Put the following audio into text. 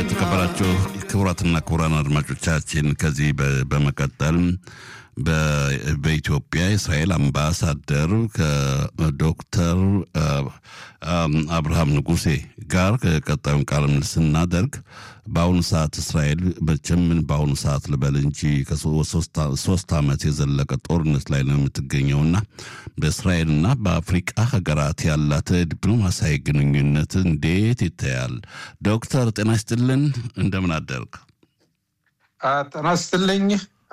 የተከበራቸው ክቡራትና ክቡራን አድማጮቻችን ከዚህ በመቀጠል በኢትዮጵያ የእስራኤል አምባሳደር ከዶክተር አብርሃም ንጉሴ ጋር ቀጣዩን ቃለ ምልልስ ስናደርግ በአሁኑ ሰዓት እስራኤል መቼም በአሁኑ ሰዓት ልበል እንጂ ከሶስት ዓመት የዘለቀ ጦርነት ላይ ነው የምትገኘውና በእስራኤልና በአፍሪቃ ሀገራት ያላት ዲፕሎማሲያዊ ግንኙነት እንዴት ይታያል? ዶክተር ጤና ይስጥልን፣ እንደምን አደርግ? ጤና ይስጥልኝ